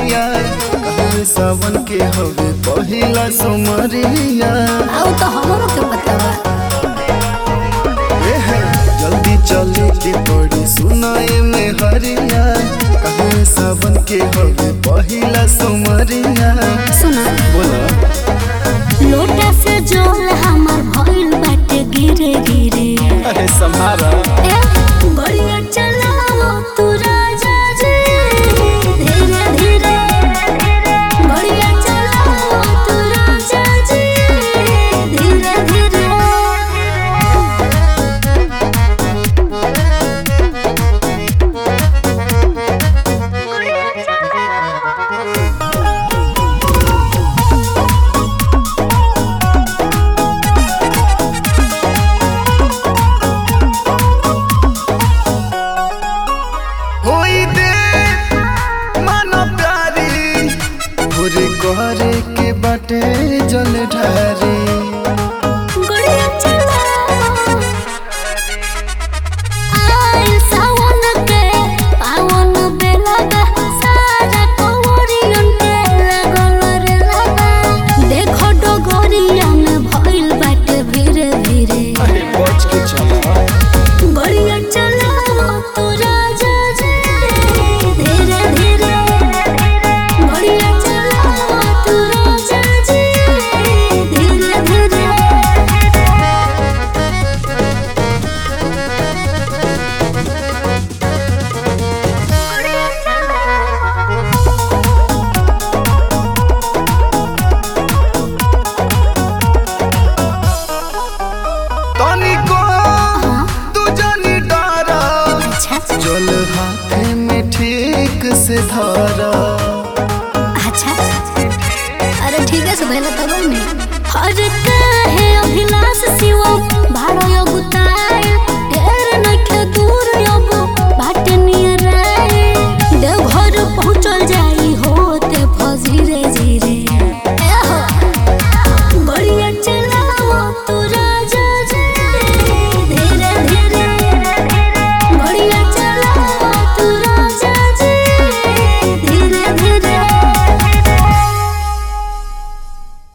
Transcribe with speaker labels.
Speaker 1: सहरिया काहे सावन के हवे पहिला सोमरिया
Speaker 2: आओ तो हमरो के बतावा
Speaker 1: ए है, जल्दी चले के पड़ी सुनाए में हरिया काहे सावन के हवे पहिला सोमरिया
Speaker 2: सुना
Speaker 1: बोला
Speaker 2: लोटा से जोल हमर भइल बाटे गिरे गिरे
Speaker 1: अरे सम्हारा
Speaker 2: ए बढ़िया चलाओ तू राजा जी धीरे धीरे बढ़िया चलाओ तू राजा जी धीरे धीरे
Speaker 1: होई दे मानो प्यारी भोरे करे के बाटे जल ढारी
Speaker 2: बढ़िया चलाओ आइल सावन के पावन बेला बा सारा कवरियन के लागल रे लाबा देखो डोगरिया में भइल बाटे धीरे धीरे
Speaker 1: अरे बच के चला
Speaker 2: बढ़िया चलाओ तू राजा जी धीरे धीरे बढ़िया चलाओ तू राजा जी धीरे धीरे
Speaker 1: तनिको तू जानी डारा
Speaker 2: अच्छा
Speaker 1: जल हाथे में ठीक से धारा
Speaker 2: अच्छा अरे ठीक है सुबह तब में हर कहे अभिलाष शिव भाड़ो